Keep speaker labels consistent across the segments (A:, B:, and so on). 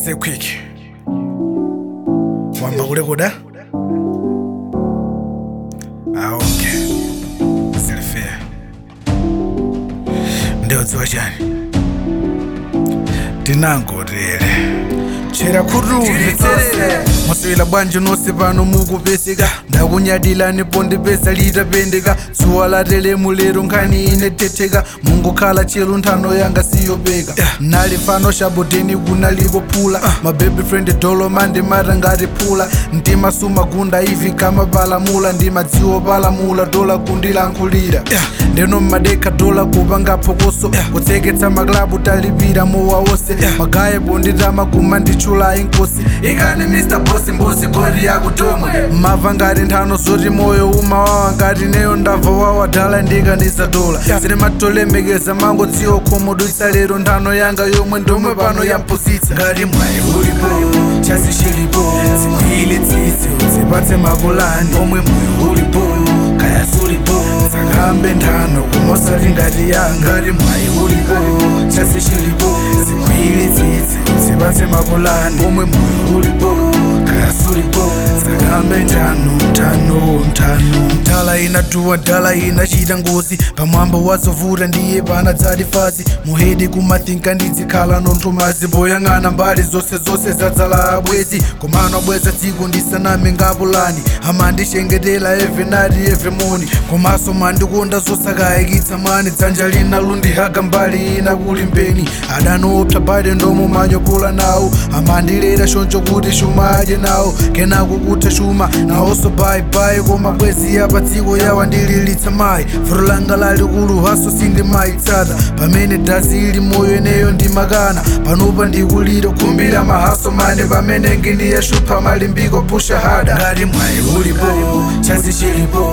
A: stay quick wamba kulekoda ah, okay silifea ndeodziwa chani tinangotele chera khutumvetserere muswera bwanji nonse pano mukupeseka ndakunyadila nipo ndipesa litapendeka dzuwa latelemu lero nkhani inetetheka mungokhala chelu nthano yanga siyopeka nali fano shaboteni kunalipo phula mababy friend doloma ndimata ngati phula mtima sumagunda ivi kama palamula ndimadziwo palamula dola kundilankhulira ndeno mmadekha dola kupanga phokoso kutseketsa maklabu talipira mowa wonse magaye ponditama kuma ndichula inkosi ikani mr bosi mbuzi goli yakutomwe mava ngati nthano zoti moyo umawawa ngati neyo ndabva wawadala ndikanisa dola zine matolemekeza mango dziwo khomodwitsa lero nthano yanga yomwe ndomwe pano yampusitsa ngati mwayi ulipo chasi chilipo zikwile tsitsi uzipatse mapulani omwe moyo ulipo kaya sulipo sakambe nthano kumosati ngati yanga ngati mwayi ulipo chasi chilipo zikwile tsitsi uzipatse mapulani omwe moyo ulipo kaya sulipo sakambe nthano nthano nthano ndala inatuwa ndala inachita ngozi pamwambo wazovuta ndiye panadzati fazi muhedi kumathinka ndizikhala nonthumazi poyang'ana mbali zonse zonse zadzala abwezi komano abweza dziko ndisaname ngapulani amandichengetera every night every morning komanso mandikonda zosakayikitsa mani dzanja lina lundihaga mbali ina kuli mbeni adaniopsa bade ndomo manyopola nawo amandilera choncho kuti shuma adye nawo kenako kutha shuma nawonso bayibayi koma bwezi yapa dziko yawa ndililitsa mayi vuto langa lalikulu haso sindimayitsata pamene dazi ili moyo eneyo ndimakana panopa ndikulira kumbira mahaso mane pamene ngindiyashupha malimbiko pusha hada ngati mwayi ulipo chazi chilipo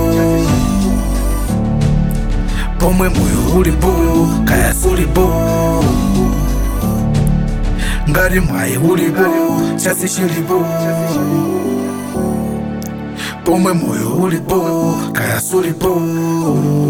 A: pomwe moyo ulipo kaya sulipo ngati mwayi ulipo chasi chilipo pomwe moyo ulipo kaya sulipo